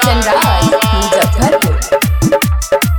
कंचन राज मुजफ्फरपुर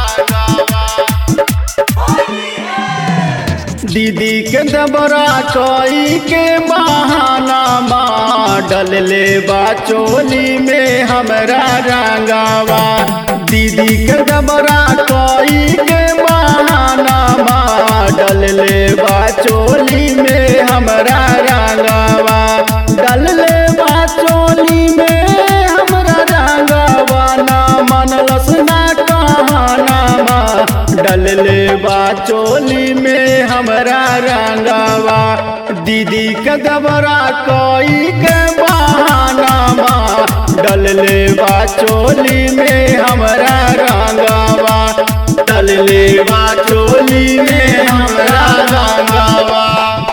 दीदी के दबरा कोई के बहाना डल ले बा चोली में हमरा रंगावा दीदी के दबरा कोई के बहाना डल ले बा चोली में हमरा रंगावा डल ले बा चोली में हमरा रंगावा ना मनलस ना कहाना डल ले बा चोली में हमरा रंगावा दीदी के दबरा कोई के बहाना डल ले बा चोली में हमरा रंगावा डल ले बा चोली में हमरा रंगावा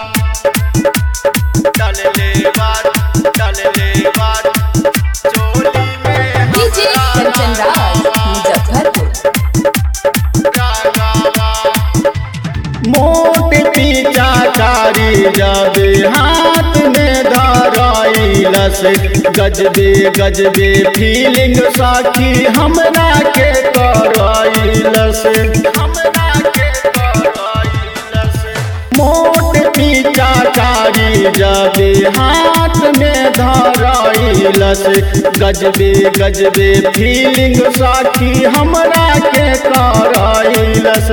डल ले बा डल ले बा चोली में डीजे कंचन राज मुजफ्फरपुर मोट पीछा कारी जाबे हाथ में धराइलस गजबे गजबे फीलिंग साखी हमरा के कराइलस हमरा के कराइलस मोट पीछा कारी जाबे हाथ में धराइलस गजबे गजबे फीलिंग साखी हमरा के कराइलस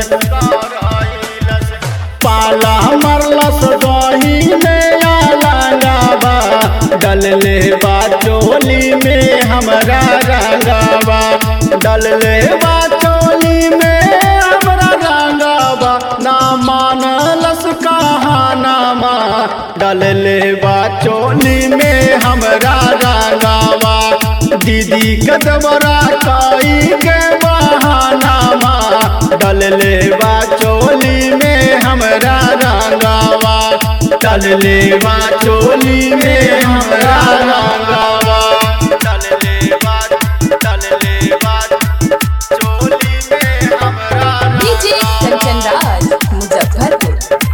पाला मरलस दही में आलावा डल ले बा चोली में हमरा रंगावा डल ले बा चोली में हमरा रंगावा ना मानलस कहानामा डल ले बा चोली में हमरा रंगावा दीदी कदबरा काई के बहानामा डल ले बा चोली में हमरा रंगावा डल ले बा चोली में हमरा रंगावा डल ले बा डल ले बा चोली में हमरा डीजे कंचन राज मुजफ्फरपुर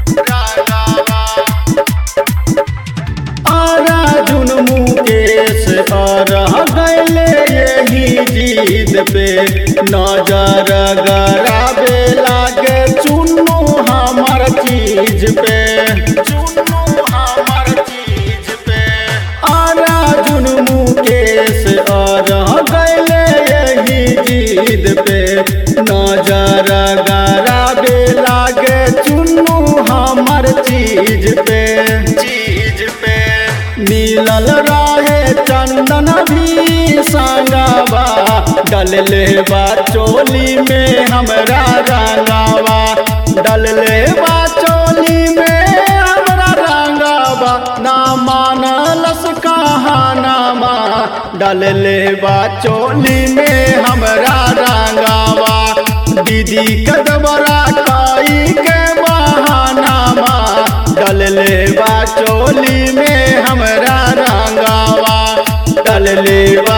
आरा जुन मुकेश रह गैले यही जीत पे नजर गराबे लागे चुन्नू हमर चीज पे चुन्नू हमर चीज पे आरा जुन मुकेश रह गैले यही जीत पे नजर गराबे लागे चुन्नू हमर चीज पे चीज पे मिलल रहे चंदन भी संगावा डल ले बा चोली में हमरा रंगावा डल ले बा चोली में हमरा रंगावा ना मानलस कहानामा डल ले बा चोली में हमरा रंगावा दीदी कदबरा काई के बहानामा डल ले बा चोली में हमरा रंगावा डल ले बा